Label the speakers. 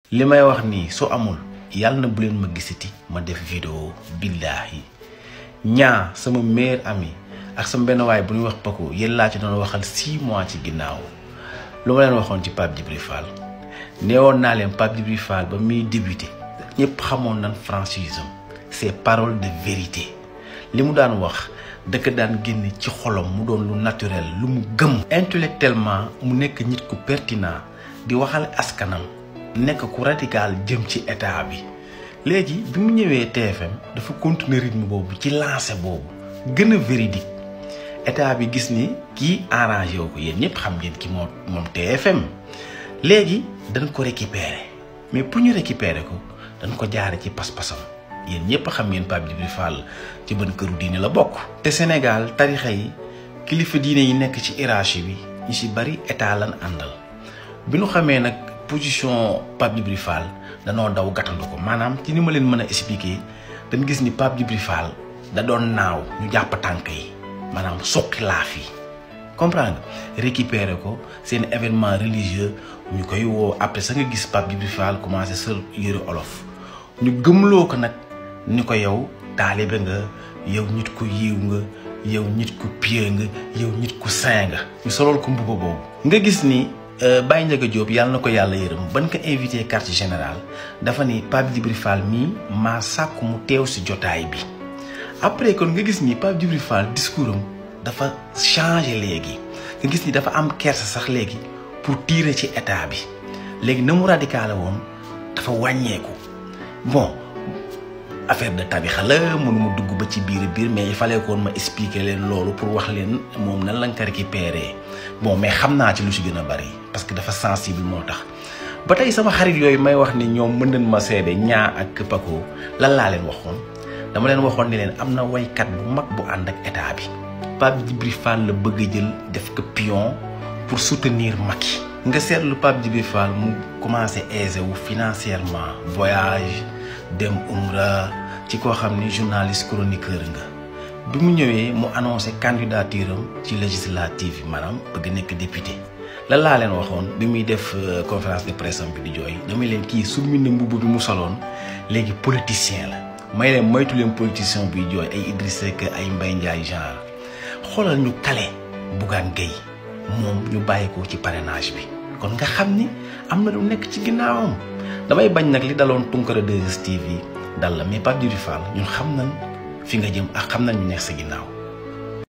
Speaker 1: li may wax nii su amul yàlla na bu leen ma gisati ma def vidéo billaahi ñaa sama meilleur ami ak sama benn waay bu ñuy wax Paco yéen laa ci doon waxal six mois ci ginnaaw lu ma leen waxoon ci Pape Djibril Fall neewoon naa leen Pape Djibril Fall ba muy débuté ñëpp xamoon nan franchise am c'est parole de vérité li mu daan wax dëkk daan génne ci xolam mu doon lu naturel lu mu gëm intellectuellement mu nekk nit ku pertinent di waxal askanam nekk ku radical jëm ci état bi léegi bi mu ñëwee TFM dafa continuer rythme boobu ci lancé boobu gën a véridique état bi gis ni kii arrangé wu ko yéen ñëpp xam ngeen ki moom moom TFM léegi dañ ko récupérer mais pour ñu récupérer ko dañ ko jaare ci pas-pasam yéen ñëpp xam ngeen Pape Djibril Fall ci ban këru diine la bokk. te Sénégal tarixa yi kilifa diine yi nekk ci hiérarchie bi ñu si bari état lan àndal bi ñu xamee nag position Pape Djibril Fall danoo daw gàttandu ko maanaam ci ni ma leen mën a expliquer dañ gis ni Pape Djibril Fall da doon naaw ñu jàpp tànk yi maanaam soqi laaf yi comprendre nga récupérer ko seen événement religieux ñu koy woo après sa nga gis Pape Djibril Fall commencé sol yëre olof ñu gëmloo ko nag ni ko yow taalibe nga yow nit ku yiw nga yow nit ku pieux nga yow nit ku saint nga ñu solool ko mbuba boobu nga gis ni Baye Ndiaga Diop yàlla na ko yàlla yërëm ban ko invité quartier général dafa ni Pape Djibril Fall mii maa sàkku mu teew si jotaay bi après kon nga gis ni Pape Djibril Fall discours am dafa changé léegi nga gis ni dafa am kersa sax léegi pour tirer ci état bi léegi na mu radical woon dafa wàññeeku bon affaire de tarixa la mënuma dugg ba ci biir biir mais il fallait koon ma expliquer leen loolu pour wax leen moom nan lañ ko récupérer bon mais xam naa ci lu ci gën a bari parce que dafa sensible moo tax ba tey sama xarit yooyu may wax ni ñoom mën nañ ma seede ñaa ak Paco lan laa leen waxoon dama leen waxoon ni leen am na waykat bu mag bu ànd ak état bi Pape Djibril Fall la bëgg a jël def ko pion pour soutenir Macky nga seetlu Pape Djibril Fall mu commencé aisé wu financièrement voyage dem umra ci koo xam ni journaliste chroniqueur nga bi mu ñëwee mu annoncé candidature am ci législative yi maanaam bëgg nekk député lan laa leen waxoon bi muy def conférence de presse am bi di jooy damay leen kii summi na mbubb bi mu soloon léegi politicien la may leen moytu leen politicien buy jooy ay Idriss Seck ay Mbaye Ndiaye genre xoolal ñu kale Bougane Gueye moom ñu bàyyi ko ci parrainage bi kon nga xam ni am na lu nekk ci ginnaawam damay bañ nag li daloon Tunkara 2STV dal la mais Pape Djibril Fall ñun xam nañ fi nga jëm ak xam nañ ñu nekk sa ginnaaw